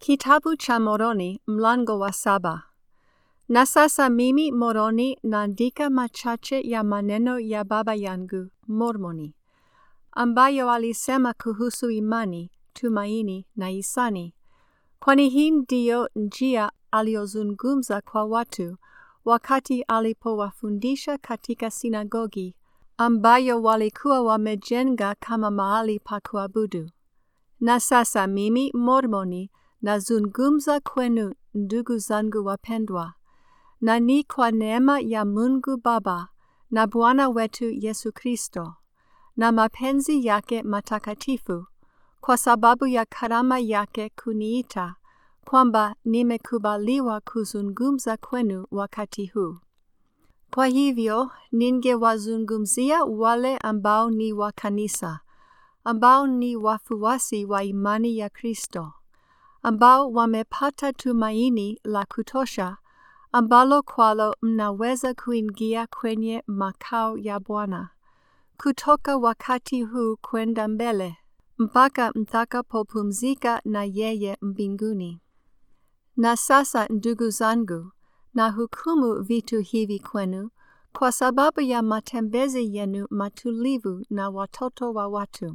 Kitabu cha Moroni mlango wa saba. Na sasa mimi Moroni naandika machache ya maneno ya baba yangu Mormoni, ambayo alisema kuhusu imani, tumaini na hisani, kwani hii ndiyo njia aliyozungumza kwa watu wakati alipowafundisha katika sinagogi ambayo walikuwa wamejenga kama mahali pa kuabudu. Na sasa mimi Mormoni nazungumza kwenu ndugu zangu wapendwa, na ni kwa neema ya Mungu Baba na Bwana wetu Yesu Kristo, na mapenzi yake matakatifu, kwa sababu ya karama yake kuniita, kwamba nimekubaliwa kuzungumza kwenu wakati huu. Kwa hivyo ningewazungumzia wale ambao ni wa kanisa, ambao ni wafuasi wa imani ya Kristo, ambao wamepata tumaini la kutosha, ambalo kwalo mnaweza kuingia kwenye makao ya Bwana, kutoka wakati huu kwenda mbele, mpaka mtakapopumzika na yeye mbinguni. Na sasa ndugu zangu, na hukumu vitu hivi kwenu kwa sababu ya matembezi yenu matulivu na watoto wa watu.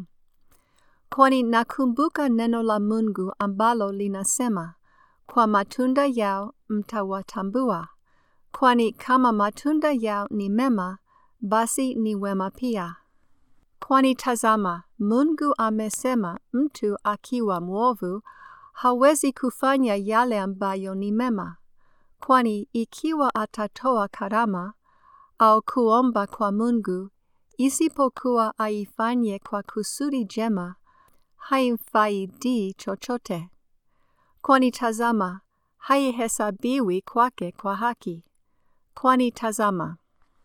Kwani nakumbuka neno la Mungu ambalo linasema, kwa matunda yao mtawatambua, kwani kama matunda yao ni mema, basi ni wema pia. Kwani tazama, Mungu amesema mtu akiwa mwovu hawezi kufanya yale ambayo ni mema. Kwani ikiwa atatoa karama au kuomba kwa Mungu, isipokuwa aifanye kwa kusudi jema, haimfaidi chochote. Kwani tazama, haihesabiwi kwake kwa haki. Kwani tazama,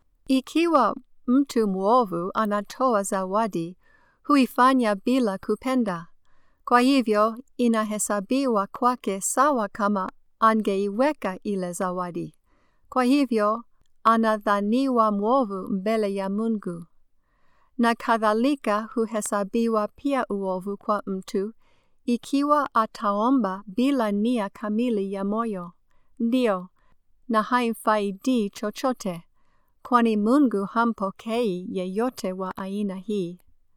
ikiwa mtu mwovu anatoa zawadi, huifanya bila kupenda. Kwa hivyo inahesabiwa kwake sawa kama angeiweka ile zawadi. Kwa hivyo anadhaniwa mwovu mbele ya Mungu. Na kadhalika huhesabiwa pia uovu kwa mtu ikiwa ataomba bila nia kamili ya moyo. Ndio, na haimfaidi chochote, kwani Mungu hampokei yeyote wa aina hii.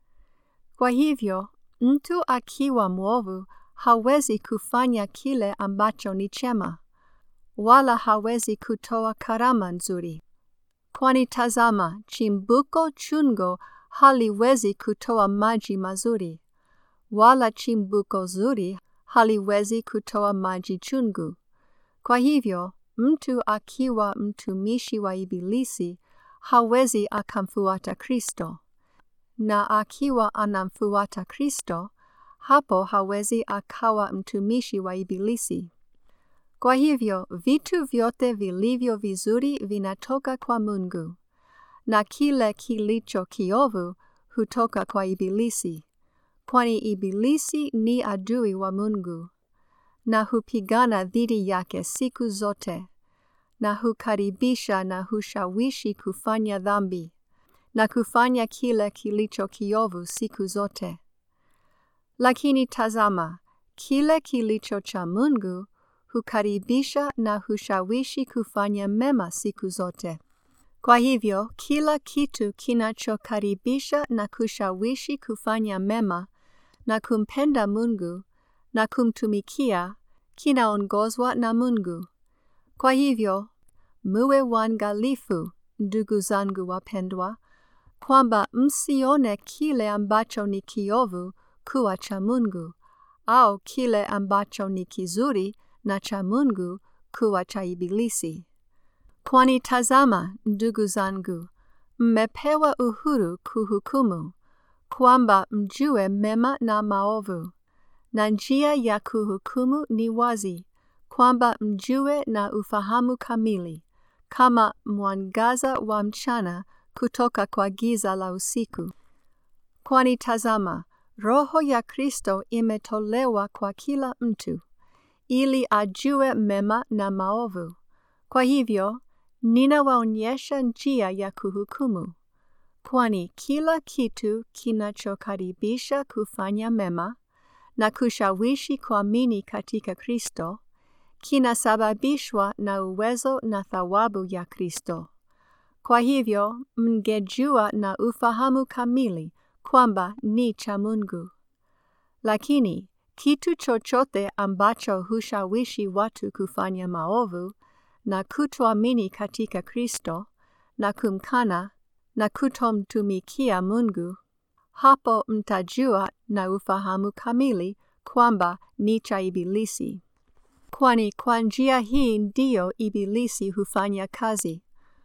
Kwa hivyo, mtu akiwa mwovu hawezi kufanya kile ambacho ni chema, wala hawezi kutoa karama nzuri. Kwani tazama, chimbuko chungo haliwezi kutoa maji mazuri, wala chimbuko zuri haliwezi kutoa maji chungu. Kwa hivyo, mtu akiwa mtumishi wa Ibilisi hawezi akamfuata Kristo, na akiwa anamfuata Kristo, hapo hawezi akawa mtumishi wa Ibilisi. Kwa hivyo, vitu vyote vilivyo vizuri vinatoka kwa Mungu, na kile kilicho kiovu hutoka kwa Ibilisi, kwani Ibilisi ni adui wa Mungu, na hupigana dhidi yake siku zote, na hukaribisha na hushawishi kufanya dhambi, na kufanya kile kilicho kiovu siku zote. Lakini tazama, kile kilicho cha Mungu hukaribisha na hushawishi kufanya mema siku zote. Kwa hivyo, kila kitu kinachokaribisha na kushawishi kufanya mema na kumpenda Mungu na kumtumikia kinaongozwa na Mungu. Kwa hivyo, muwe waangalifu, ndugu zangu wapendwa, kwamba msione kile ambacho ni kiovu kuwa cha Mungu, au kile ambacho ni kizuri na cha Mungu kuwa cha Ibilisi. Kwani tazama, ndugu zangu, mmepewa uhuru kuhukumu, kwamba mjue mema na maovu, na njia ya kuhukumu ni wazi, kwamba mjue na ufahamu kamili, kama mwangaza wa mchana kutoka kwa giza la usiku. Kwani tazama, Roho ya Kristo imetolewa kwa kila mtu, ili ajue mema na maovu. Kwa hivyo, ninawaonyesha njia ya kuhukumu, kwani kila kitu kinachokaribisha kufanya mema na kushawishi kuamini katika Kristo kinasababishwa na uwezo na thawabu ya Kristo. Kwa hivyo mngejua na ufahamu kamili kwamba ni cha Mungu. Lakini kitu chochote ambacho hushawishi watu kufanya maovu na kutoamini katika Kristo na kumkana na kutomtumikia Mungu, hapo mtajua na ufahamu kamili kwamba ni cha Ibilisi. Kwani kwa njia hii ndiyo Ibilisi hufanya kazi.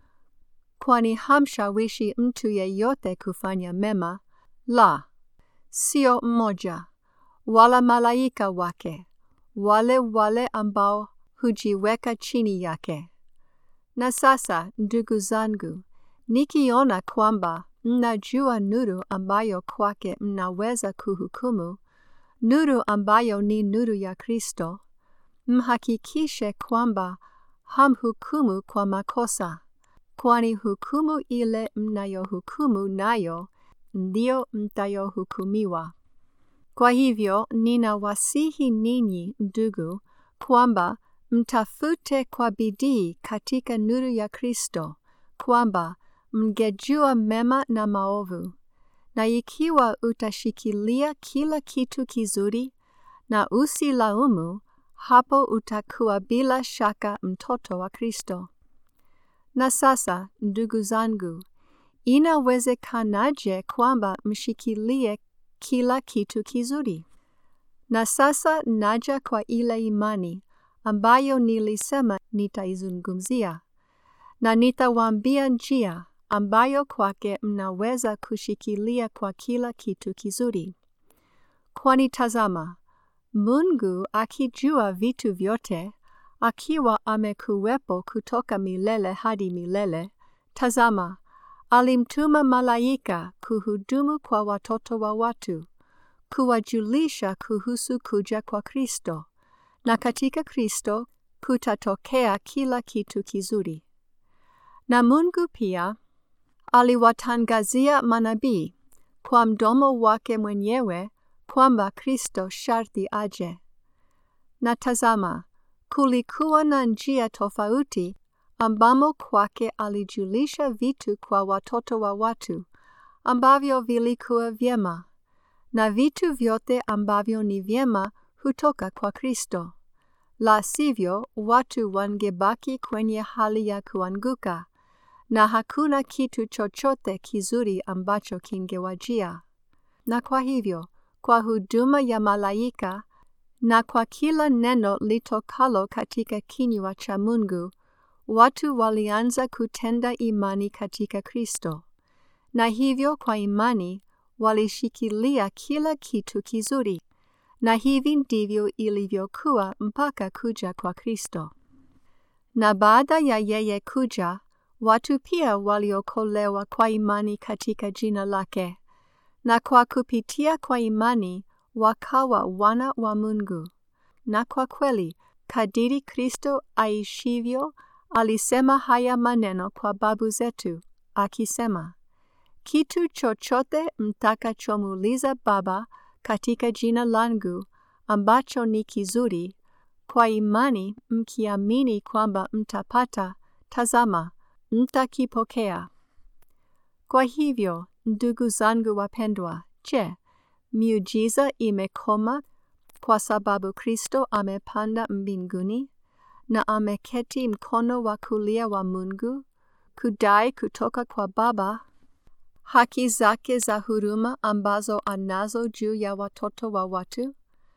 Kwani hamshawishi mtu yeyote kufanya mema, la, sio mmoja, wala malaika wake, wale wale ambao hujiweka chini yake. Na sasa, ndugu zangu, nikiona kwamba mnajua nuru ambayo kwake mnaweza kuhukumu, nuru ambayo ni nuru ya Kristo, mhakikishe kwamba hamhukumu kwa makosa, kwani hukumu ile mnayohukumu nayo ndio mtayohukumiwa. Kwa hivyo ninawasihi ninyi ndugu, kwamba mtafute kwa bidii katika nuru ya Kristo, kwamba mngejua mema na maovu. Na ikiwa utashikilia kila kitu kizuri na usilaumu, hapo utakuwa bila shaka mtoto wa Kristo. Na sasa, ndugu zangu, inawezekanaje kwamba mshikilie kila kitu kizuri? Na sasa naja kwa ile imani ambayo nilisema nitaizungumzia, na nitawaambia njia ambayo kwake mnaweza kushikilia kwa kila kitu kizuri. Kwani tazama, Mungu akijua vitu vyote, akiwa amekuwepo kutoka milele hadi milele, tazama, alimtuma malaika kuhudumu kwa watoto wa watu, kuwajulisha kuhusu kuja kwa Kristo, na katika Kristo kutatokea kila kitu kizuri. Na Mungu pia aliwatangazia manabii kwa mdomo wake mwenyewe kwamba Kristo sharti aje. Na tazama, kulikuwa na njia tofauti ambamo kwake alijulisha vitu kwa watoto wa watu ambavyo vilikuwa vyema, na vitu vyote ambavyo ni vyema hutoka kwa Kristo. La sivyo, watu wangebaki kwenye hali ya kuanguka, na hakuna kitu chochote kizuri ambacho kingewajia. Na kwa hivyo, kwa huduma ya malaika na kwa kila neno litokalo katika kinywa cha Mungu, watu walianza kutenda imani katika Kristo, na hivyo kwa imani walishikilia kila kitu kizuri, na hivi ndivyo ilivyokuwa mpaka kuja kwa Kristo. Na baada ya yeye kuja, watu pia waliokolewa kwa imani katika jina lake, na kwa kupitia kwa imani wakawa wana wa Mungu. Na kwa kweli, kadiri Kristo aishivyo, alisema haya maneno kwa babu zetu, akisema, kitu chochote mtakachomuuliza Baba katika jina langu, ambacho ni kizuri, kwa imani mkiamini kwamba mtapata, tazama, mtakipokea. Kwa hivyo, ndugu zangu wapendwa, je, miujiza imekoma kwa sababu Kristo amepanda mbinguni na ameketi mkono wa kulia wa Mungu kudai kutoka kwa Baba haki zake za huruma ambazo anazo juu ya watoto wa watu?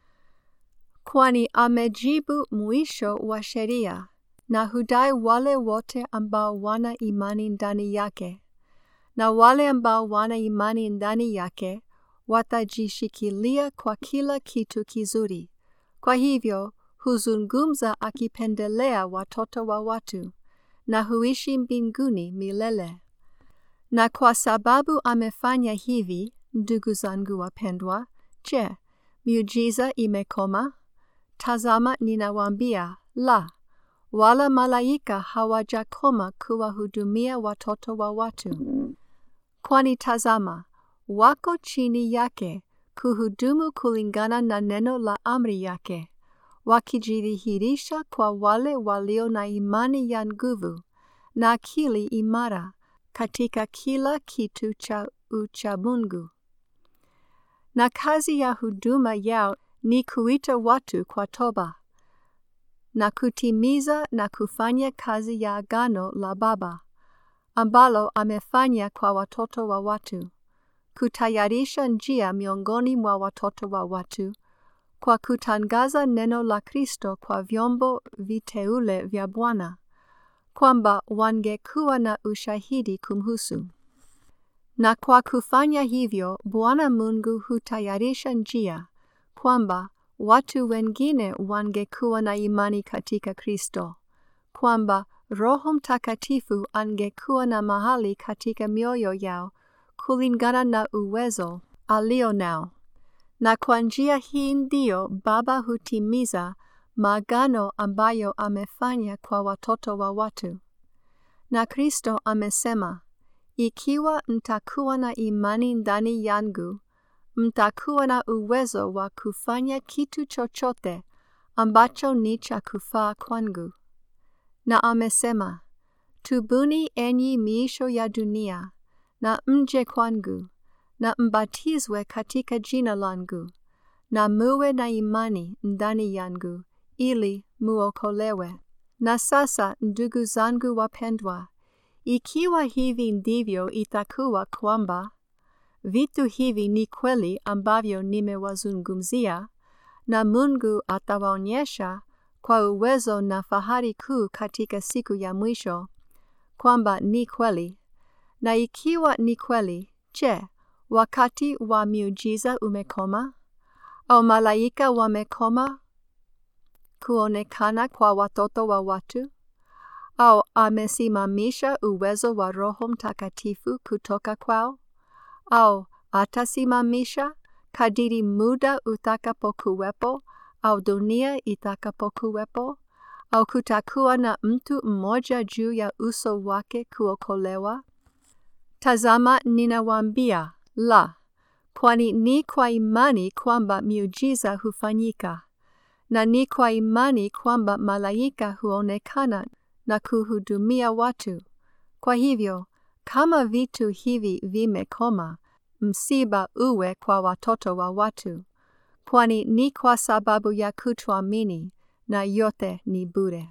Kwani amejibu mwisho wa sheria na hudai wale wote ambao wana imani ndani yake, na wale ambao wana imani ndani yake watajishikilia kwa kila kitu kizuri. Kwa hivyo huzungumza akipendelea watoto wa watu na huishi mbinguni milele. Na kwa sababu amefanya hivi, ndugu zangu wapendwa, je, miujiza imekoma? Tazama, ninawaambia la, wala malaika hawajakoma kuwahudumia watoto wa watu. Kwani tazama, wako chini yake kuhudumu kulingana na neno la amri yake, wakijidhihirisha kwa wale walio na imani ya nguvu na akili imara katika kila kitu cha uchamungu. Na kazi ya huduma yao ni kuita watu kwa toba na kutimiza na kufanya kazi ya agano la Baba ambalo amefanya kwa watoto wa watu, kutayarisha njia miongoni mwa watoto wa watu kwa kutangaza neno la Kristo kwa vyombo viteule vya Bwana, kwamba wangekuwa na ushahidi kumhusu. Na kwa kufanya hivyo, Bwana Mungu hutayarisha njia kwamba watu wengine wangekuwa na imani katika Kristo, kwamba Roho Mtakatifu angekuwa na mahali katika mioyo yao kulingana na uwezo alio nao. Na kwa njia hii ndio Baba hutimiza maagano ambayo amefanya kwa watoto wa watu. Na Kristo amesema, ikiwa mtakuwa na imani ndani yangu, mtakuwa na uwezo wa kufanya kitu chochote ambacho ni cha kufaa kwangu. Na amesema, tubuni enyi miisho ya dunia, na mje kwangu, na mbatizwe katika jina langu, na muwe na imani ndani yangu, ili muokolewe. Na sasa, ndugu zangu wapendwa, ikiwa hivi ndivyo itakuwa kwamba vitu hivi ni kweli ambavyo nimewazungumzia, na Mungu atawaonyesha kwa uwezo na fahari kuu katika siku ya mwisho kwamba ni kweli. Na ikiwa ni kweli, je, wakati wa miujiza umekoma? Au malaika wamekoma kuonekana kwa watoto wa watu? Au amesimamisha uwezo wa Roho Mtakatifu kutoka kwao? Au atasimamisha kadiri muda utakapokuwepo au dunia itakapokuwepo? Au kutakuwa na mtu mmoja juu ya uso wake kuokolewa? Tazama, ninawaambia la, kwani ni kwa imani kwamba miujiza hufanyika, na ni kwa imani kwamba malaika huonekana na kuhudumia watu. Kwa hivyo, kama vitu hivi vimekoma, msiba uwe kwa watoto wa watu, kwani ni kwa sababu ya kutoamini, na yote ni bure.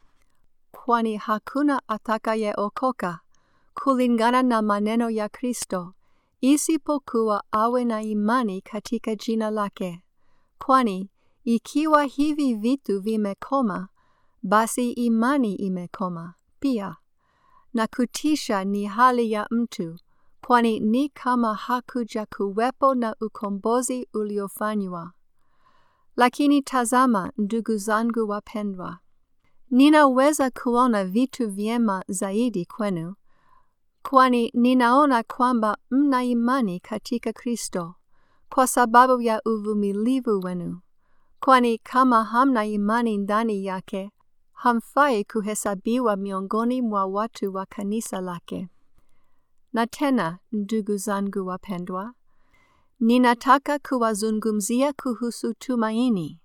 Kwani hakuna atakayeokoka kulingana na maneno ya Kristo, isipokuwa awe na imani katika jina lake. Kwani ikiwa hivi vitu vimekoma, basi imani imekoma pia. Na kutisha ni hali ya mtu, kwani ni kama hakuja kuwepo na ukombozi uliofanywa. Lakini tazama, ndugu zangu wapendwa, ninaweza kuona vitu vyema zaidi kwenu, kwani ninaona kwamba mna imani katika Kristo kwa sababu ya uvumilivu wenu. Kwani kama hamna imani ndani yake, hamfai kuhesabiwa miongoni mwa watu wa kanisa lake. Na tena, ndugu zangu wapendwa, ninataka kuwazungumzia kuhusu tumaini.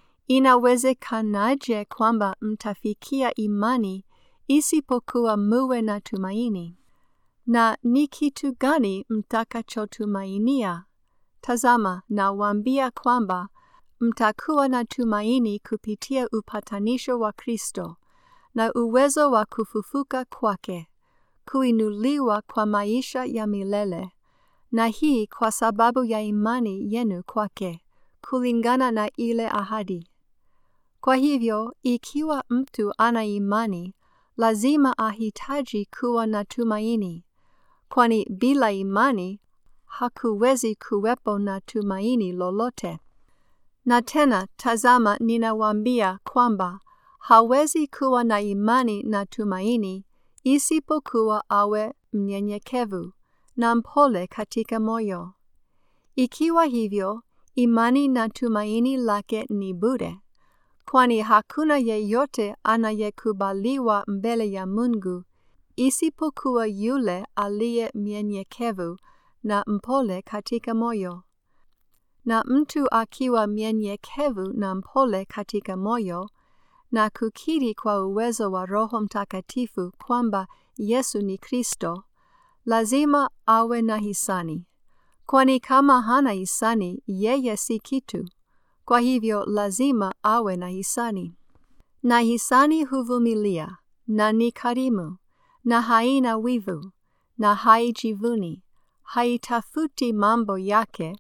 Inawezekanaje kwamba mtafikia imani isipokuwa muwe na tumaini? Na ni kitu gani mtakachotumainia? Tazama, nawaambia kwamba mtakuwa na tumaini kupitia upatanisho wa Kristo na uwezo wa kufufuka kwake, kuinuliwa kwa maisha ya milele, na hii kwa sababu ya imani yenu kwake, kulingana na ile ahadi. Kwa hivyo, ikiwa mtu ana imani, lazima ahitaji kuwa na tumaini, kwani bila imani hakuwezi kuwepo na tumaini lolote. Na tena tazama, ninawaambia kwamba hawezi kuwa na imani na tumaini isipokuwa awe mnyenyekevu na mpole katika moyo. Ikiwa hivyo, imani na tumaini lake ni bure, kwani hakuna yeyote anayekubaliwa mbele ya Mungu isipokuwa yule aliye mnyenyekevu na mpole katika moyo. na mtu akiwa mnyenyekevu na mpole katika moyo na kukiri kwa uwezo wa Roho Mtakatifu kwamba Yesu ni Kristo, lazima awe na hisani, kwani kama hana hisani, yeye si kitu. Kwa hivyo lazima awe na hisani. Na hisani huvumilia, na ni karimu, na haina wivu, na haijivuni, haitafuti mambo yake,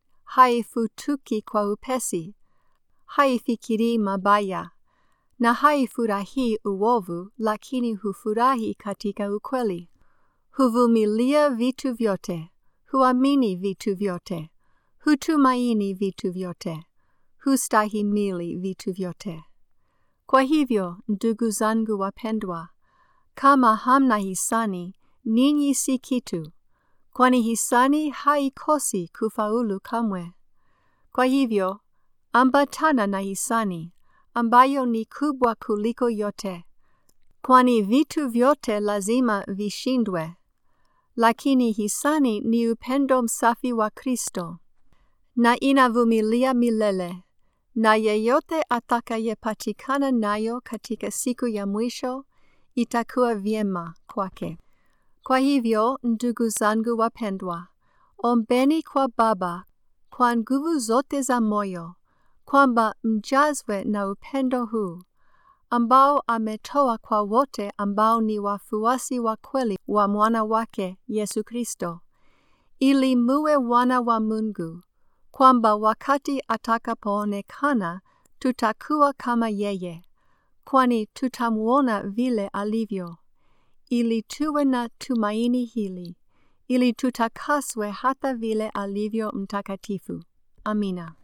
haifutuki kwa upesi, haifikiri mabaya, na haifurahi uovu, lakini hufurahi katika ukweli. Huvumilia vitu vyote, huamini vitu vyote, hutumaini vitu vyote, hustahimili vitu vyote. Kwa hivyo, ndugu zangu wapendwa, kama hamna hisani, ninyi si kitu, kwani hisani haikosi kufaulu kamwe. Kwa hivyo, ambatana na hisani, ambayo ni kubwa kuliko yote, kwani vitu vyote lazima vishindwe. Lakini hisani ni upendo msafi wa Kristo, na inavumilia milele, na yeyote atakayepatikana nayo katika siku ya mwisho itakuwa vyema kwake. Kwa hivyo, ndugu zangu wapendwa, ombeni kwa Baba kwa nguvu zote za moyo, kwamba mjazwe na upendo huu ambao ametoa kwa wote ambao ni wafuasi wa kweli wa mwana wake Yesu Kristo, ili muwe wana wa Mungu, kwamba wakati atakapoonekana tutakuwa kama yeye, kwani tutamwona vile alivyo, ili tuwe na tumaini hili, ili tutakaswe hata vile alivyo mtakatifu. Amina.